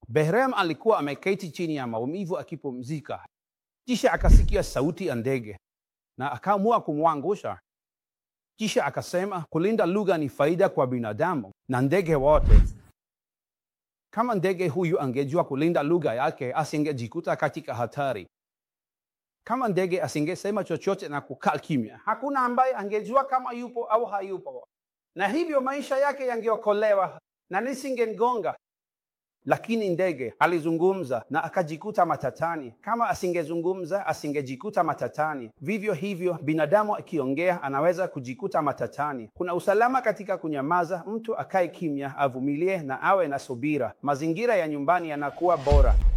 Behrem alikuwa ameketi chini ya maumivu akipumzika, kisha akasikia sauti ya ndege na akaamua kumwangusha. Kisha akasema kulinda lugha ni faida kwa binadamu na ndege wote. Kama ndege huyu angejua kulinda lugha yake, asingejikuta katika hatari. Kama ndege asingesema chochote na kukaa kimya, hakuna ambaye angejua kama yupo au hayupo, na hivyo maisha yake yangeokolewa na nisingemgonga. Lakini ndege alizungumza na akajikuta matatani. Kama asingezungumza, asingejikuta matatani. Vivyo hivyo, binadamu akiongea anaweza kujikuta matatani. Kuna usalama katika kunyamaza. Mtu akae kimya, avumilie na awe na subira. Mazingira ya nyumbani yanakuwa bora.